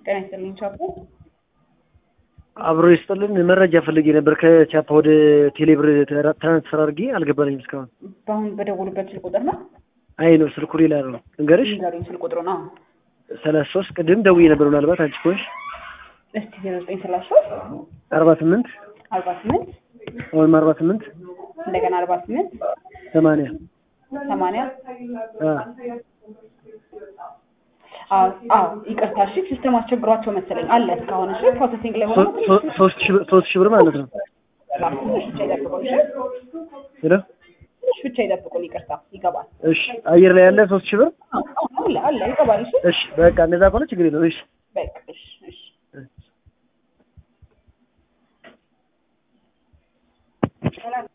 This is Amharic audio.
ጤና ይስጥልኝ ቻፖ። አብሮ ይስጥልን። መረጃ ፈልጌ ነበር ከቻፓ ወደ ቴሌብር ትራንስፈር አድርጌ አልገባልኝም እስካሁን። በአሁን በደወሉበት ስልክ ቁጥር ነው አይ ነው ስልኩ ሌላ ነው። እንገርሽ ንገሩኝ። ስልክ ቁጥሩ ነው ሰላሳ ሶስት ቅድም ደውዬ ነበር ምናልባት አንቺ ከሆንሽ እስቲ ዜሮ ዘጠኝ ሰላሳ ሶስት አርባ ስምንት አርባ ስምንት ወይም አርባ ስምንት እንደገና አርባ ስምንት ሰማንያ ሰማንያ አ አዎ አዎ፣ ይቅርታ እሺ፣ ሲስተም አስቸግሯቸው መሰለኝ አለ እስካሁን። እሺ ፕሮሰሲንግ ላይ ሆኖ ሶ- ሶ- ሶስት ሺህ ብር ሶስት ሺህ ብር ማለት ነው። ትንሽ ብቻ ይጠብቁን። እሺ ሄሎ ትንሽ ብቻ ይጠብቁን። ይቅርታ ይገባል። እሺ፣ አየር ላይ ያለ ሶስት ሺህ ብር አዎ፣ አዎ፣ አለ አለ ይገባል። እሺ እሺ፣ በቃ እንደዛ ከሆነ ችግር የለውም። እሺ በቃ እሺ እሺ እሺ።